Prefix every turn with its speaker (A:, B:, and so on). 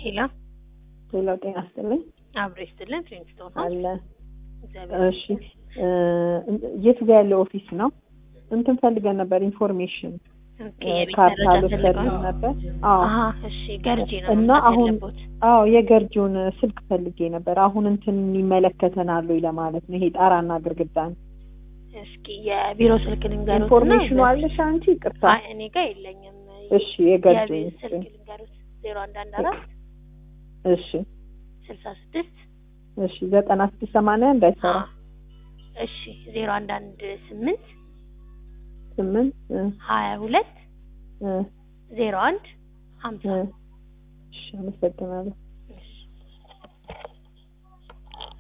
A: ሄሎ
B: ሌላ ጤና ይስጥልኝ
A: አብሮ ይስጥልን። ፍሬንስቶን
B: አለ።
A: እግዚአብሔር
B: እሺ እ የቱ ጋር ያለው ኦፊስ ነው? እንትን ፈልገን ነበር ኢንፎርሜሽን
A: ኦኬ፣ የቤት
B: ካርታ
A: መረጃ
B: ልወሰድ
A: ፈልገው
B: ነበር። አዎ
A: አሀ፣ እሺ ገርጂ ነው
B: እና
A: መምጣት
B: አሁን
A: ያለቦት።
B: አዎ የገርጂውን ስልክ ፈልጌ ነበር። አሁን እንትን ይመለከተናል ወይ ለማለት ነው። ይሄ ጣራና ግርግዳን
A: እስኪ የቢሮ ስልክ ልንገሩት
B: ኢንፎርሜሽኑ አለሽ አንቺ? ይቅርታ።
A: አይ እኔ ጋር የለኝም።
B: እሺ የገርጂውን
A: የቤት ስልክ ልንገሩት ዜሮ አንድ አንድ አራት
B: እሺ
A: ስልሳ ስድስት
B: እሺ ዘጠና ስድስት ሰማንያ እንዳይሰራ
A: እሺ ዜሮ አንድ አንድ ስምንት
B: ስምንት እ
A: ሀያ ሁለት
B: እ
A: ዜሮ አንድ ሀምሳ
B: እ እሺ አመሰግናለሁ።